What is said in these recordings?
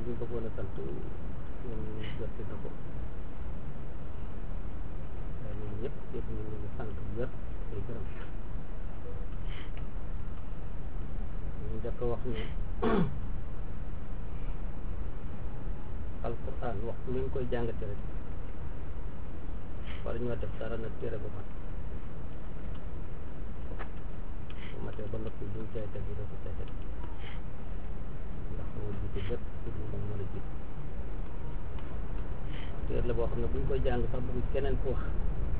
ñu bëggoon a sant ñun jot na ko waaye ñun ñëpp yëpp ñu ngi leen di sant bu wér tey gërëm ñu njëkk a wax ne alquran waxtu lu ñu koy jàngate rek war ñoo def dara na téere bu mat bu matee ba noppi duñ cay teg doo ko cay teg ndax moo jiite lépp pour ñu mën mën a jiit téere la boo xam ne buñ koy jàng sax bëgg keneen ku wax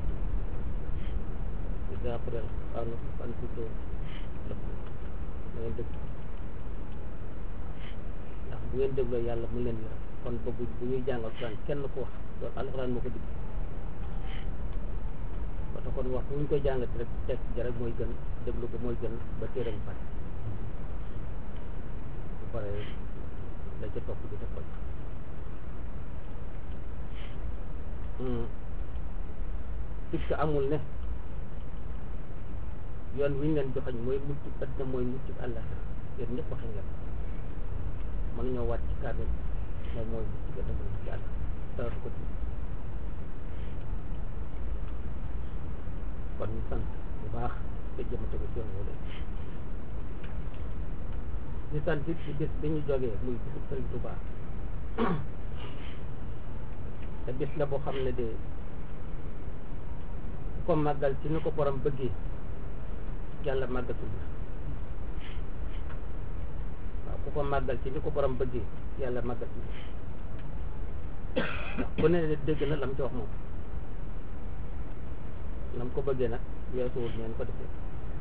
ida après xanu fan tuto lépp da ngeen dëgg ndax bu ngeen dégloo yàlla mu leen yore kon bëggu bu ñuy jàng alxuraan kenn ku wax loolu alxuraan moo ko digg ba tax kon wax bu ñu koy jàngati rek teg ja rek mooy gën déglu ko mooy gën ba téere bu pare bu pare la ca topp di def ko sikk amul ne yoon wi ñu leen joxañ mooy mucc addina mooy mucc àllaxira yéen ñëpp waxe ngeen mën ñoo wàcc ci kaamil moom mooy mucc addina mooy mucc àllaxira dara du ko ci kon ñu sant bu baax te jëmate ko ci yoon wala ñu sant it ci bis bi ñu jógee muy bisu Sëriñ Tuubaa te bis la boo xam ne de ku ko màggal ci ni ko borom bëggee yàlla màggatul la waaw ku ko màggal ci ni ko borom bëggee yàlla màggatul la ku ne dégg na lam ci wax moom lam ko bëggee nag weesuwul neen ko defee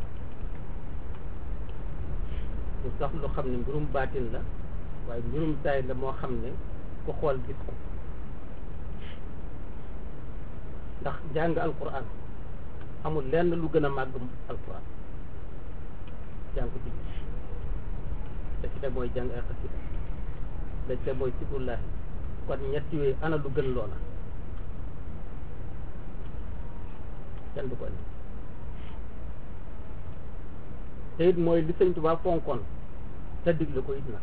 lu sax lu xam ne mbirum baatin la waaye mbirum saay la moo xam ne ku xool gis ko ndax jàng alquran amul lenn lu gën a màgg alquran jàng ko ci da ci teg mooy jàng ay xasida da ci teg mooy sikrullahi kon ñett yooyu ana lu gën loola kenn du ko indi te it mooy li sëñ Tuubaa fonkoon te digle ko it nag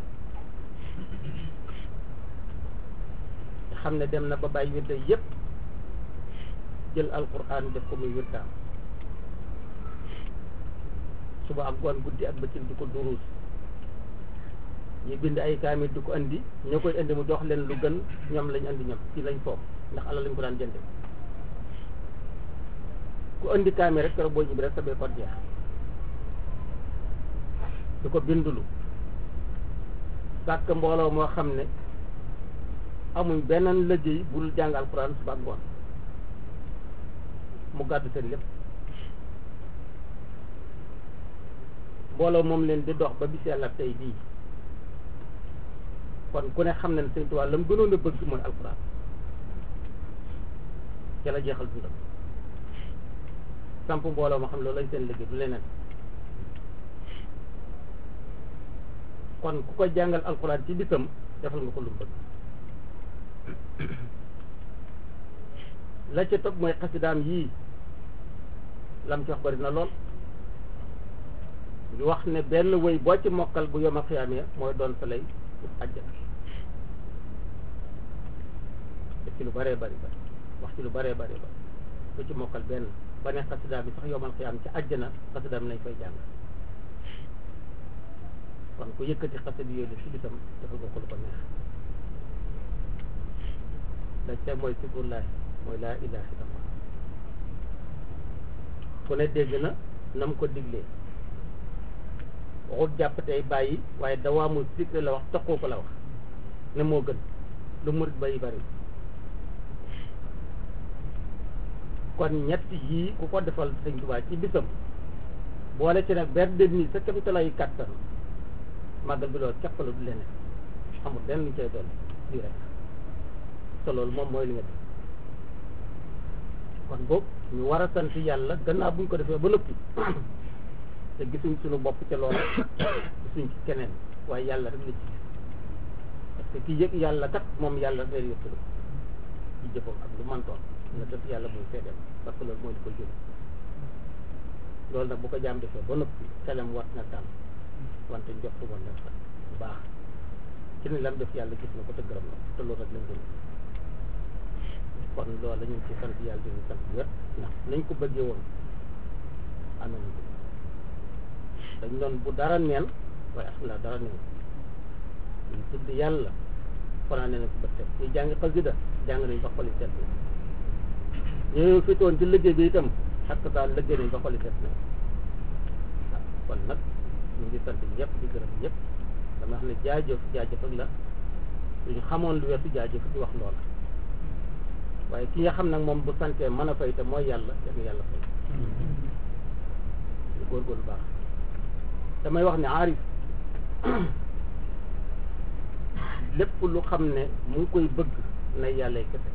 te xam ne dem na ba bàyyi wirde yépp jël alquran def ko muy wirdaam suba ak ngoon guddi ak bëccëg di ko duruus ñu bind ay kaamil di ko andi ñoo koy indi mu jox leen lu gën ñoom lañ andi ñoom ci lañ foog ndax alal lañ ko daan jënde ku andi kaamil rek keroog boo ñibbi rek sa bee ko jeex di ko bindulu sàkk mbooloo moo xam ne amuñ beneen liggéey bul jàng alquran suba ak ngoon mu gàddu seen lépp mbooloo moom leen di dox ba bis yàlla tey bii kon ku ne xam ne Sëñ Tuubaa la mu gënoon a bëgg mooy alquran ca la jeexal dundam samp mbooloo moo xam ne loolu lañ seen liggéey du leneen kon ku ko jàngal alquran ci bisam defal nga ko lu mu bëgg la ca topp mooy xasidaam yii lam ci wax bari na lool ñu wax ne benn wëy boo ci mokkal bu yoma xiyaamee mooy doon sa lay àjjana def ci lu bëree bëri bëri wax ci lu bëree bëri bëri bu ci mokkal benn ba ne xasidaam bi sax yomal xiyaam ci àjjana xasidaam lañ koy jàng kon ku yëkkati xasida yooyu la ci bisam defal ko ko lu ko neex la ca mooy sikrullahi mooy laa ilaha illallah ku ne dégg na na mu ko diglee waxut jàpp tey bàyyi waaye dawaamul sikre la wax toqoo ko la wax ne moo gën lu murit bari bari kon ñett yii ku ko defal sëñ Tuubaa ci bisam boole ci nag ber de nii sa kemtalayu kàttan màggal bi loolu képp la du leneen amul lenn lu cay doon lii rek te loolu moom mooy li nga def kon boobu ñu war a sant yàlla gannaaw buñ ko defee ba noppi te gisuñ suñu bopp ca loola gisuñ ci keneen waaye yàlla rek la ci parce que ki yëg yàlla kat moom yàlla rek lay yëkkatu ci jëfam ak lu mantoon nga def yàlla muy seedeel parce que loolu mooy li ko jël loolu nag bu ko jaam defee ba noppi xelam wat na dal wante njort woon na bu baax ci ni lam def yàlla gis na ko te gërëm na ko te loolu rek lañ gën kon loolu la ñu ngi ci sant yàlla di sant wér ndax nañ ko bëggee woon amee nañ ko dañ doon bu dara neen waaye alhamdulilah dara neen ñu tudd yàlla fanaa ne nañ ko ba teg ñu jàngi xasida jàng nañ ba xoli seet na ñooñu fitoon ci liggéey bi itam ak daal liggéey nañ ba xoli seet na waaw kon nag ñu ngi sant ñëpp di gërëm ñëpp dama xam ne jaajëf jaajëf ak la suñu xamoon lu weesu jaajëf di wax loola waaye ki nga xam nag moom bu santee mën a fay te mooy yàlla def yàlla fay lu góorgóorlu baax damay wax ne aarif lépp lu xam ne mu ngi koy bëgg na yàlla kese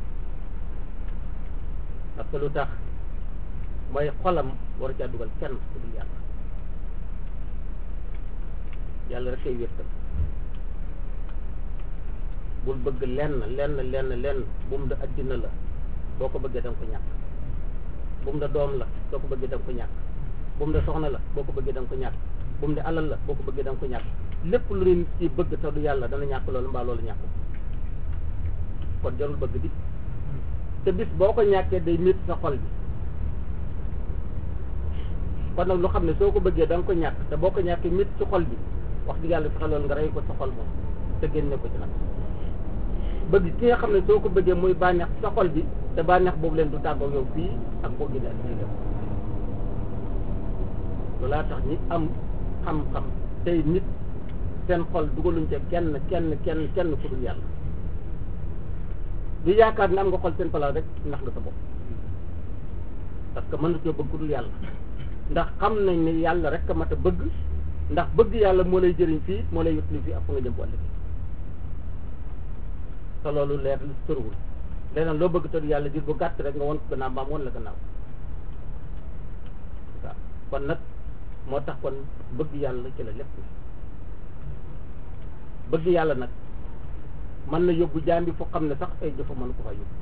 parce que lu tax mooy xolam war caa dugal kenn ku dul yàlla yàlla rek koy wéttal bul bëgg lenn lenn lenn lenn bu mu da addina la boo ko bëggee da nga ko ñàkk bu mu da doom la boo ko bëggee da nga ko ñàkk bu mu da soxna la boo ko bëggee da nga ko ñàkk bu mu da alal la boo ko bëggee da nga ko ñàkk lépp lu nit ci bëgg te du yàlla dana ñàkk loolu mbaa loolu ñàkk kon jarul bëgg bi te bis boo ko ñàkkee day métti sa xol bi kon nag lu xam ne soo ko bëggee da nga ko ñàkk te boo ko ñàkkee métti ci xol bi wax dëgg yàlla fexe loolu nga rey ko sa xol moom te génne ko ci nag bëgg ki nga xam ne soo ko bëggee muy bànneex sa xol bi te bànneex boobu leen du tàggoo yow fii ak boo génne ak ñuy dem loolaa tax ñi am xam-xam tey nit seen xol dugaluñ ca kenn kenn kenn kenn ku dul yàlla du yaakaar ne am nga xol seen place rek ndax nga sa bopp parce que mën na coo bëgg ku dul yàlla ndax xam nañ ne yàlla rek a mat a bëgg ndax bëgg yàlla moo lay jëriñ fii moo lay yutli fii ak fu nga jëm bu ëllëg te loolu leer li tërwul leneen loo bëgg tëdd yàlla diir bu gàtt rek nga won ko gannaaw mbaam won la gannaaw waaw kon nag moo tax kon bëgg yàlla ci la lépp bëgg yàlla nag mën na yóbbu jaam bi foo xam ne sax ay jëfa mën ko fa yóbbu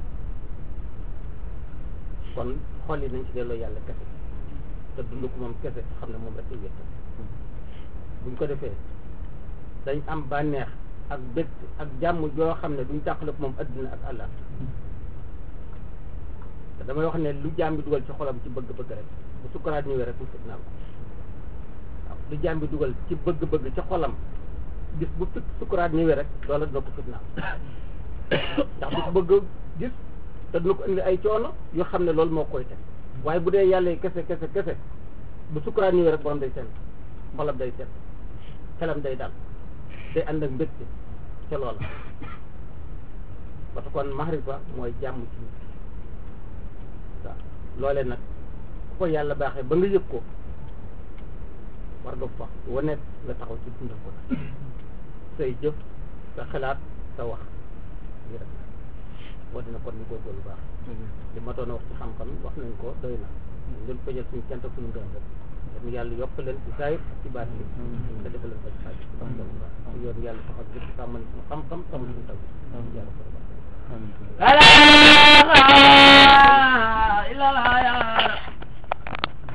kon xol yi nañ ci delloo yàlla kese te dund ko moom kese xam ne moom rek ay wéttal buñ ko defee dañ am bànneex ak bët ak jàmm joo xam ne duñ tàqale ko moom addina ak àlla te damay wax ne lu jaam bi dugal ci xolam ci bëgg-bëgg rek bu sukkaraat ñëwee rek mu fitnaal ko waaw lu jaam bi dugal ci bëgg-bëgg ci xolam gis bu fit sukkaraat ñëwee rek loola dina ko fitnaal ndax du ko bëgg gis te dina ko indi ay coono yoo xam ne loolu moo koy teg waaye bu dee yàlla kese kese kese bu sukkaraat ñëwee rek borom day seen xolam day set xelam day dal day ànd ak mbégte ca loola parce que kon maxrifa mooy jàmm ci nit waaw loolee nag ku ko yàlla baaxee ba nga yëg ko war nga fa wane nga taxaw ci dundal ko nag say jëf sa xalaat sa wax li rek moo dina kon ñu góorgóorlu baax li ma doon wax ci xam-xam wax nañ ko doy na ñu leen ko jël suñu kent ak suñu gërëm rek dañu yàlla yokk leen ci saayir ak ci baat yi te defal leen ko ci xaaj wax dëgg baax yoon yàlla taxaw jëpp sàmmal suñu xam-xam sàmmal suñu taw yàlla ko baax la ilaha illallah ya